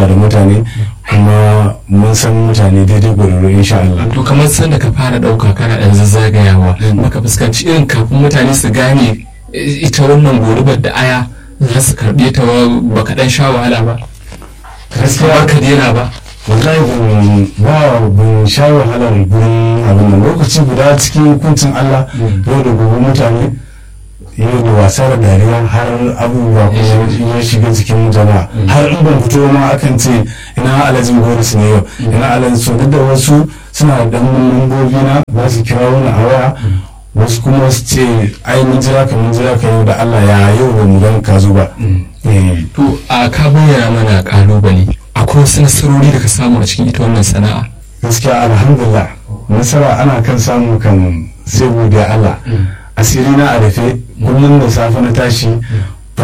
da mutane kuma mun san mutane daidai gwararru insha Allah to kamar sanda ka fara ɗauka kana ɗan zazzagayawa baka fuskanci irin kafin mutane su gane ita wannan gorubar da aya za su karɓe ta baka ɗan sha wahala ba gaskiya ka daina ba wallahi ban ba ban sha wahalar gurin abin nan lokaci guda cikin hukuncin Allah yau da gobe mutane yau da wasa da dariya har abubuwa kuma ya shiga cikin jama'a har in ban fito ma akan ce ina alhajin boris ne yau ina alhajin so duk da wasu suna da dan lambobi na za su kira wani a waya wasu kuma su ce ai mun jira ka mun jira ka yau da Allah ya yau ba mu gan ka zo ba to a ka bayyana mana kalubale akwai wasu nasarori da ka samu a cikin ita wannan sana'a gaskiya alhamdulillah nasara ana kan samu kan sai godiya Allah asiri na a rufe kullum da safe na tashi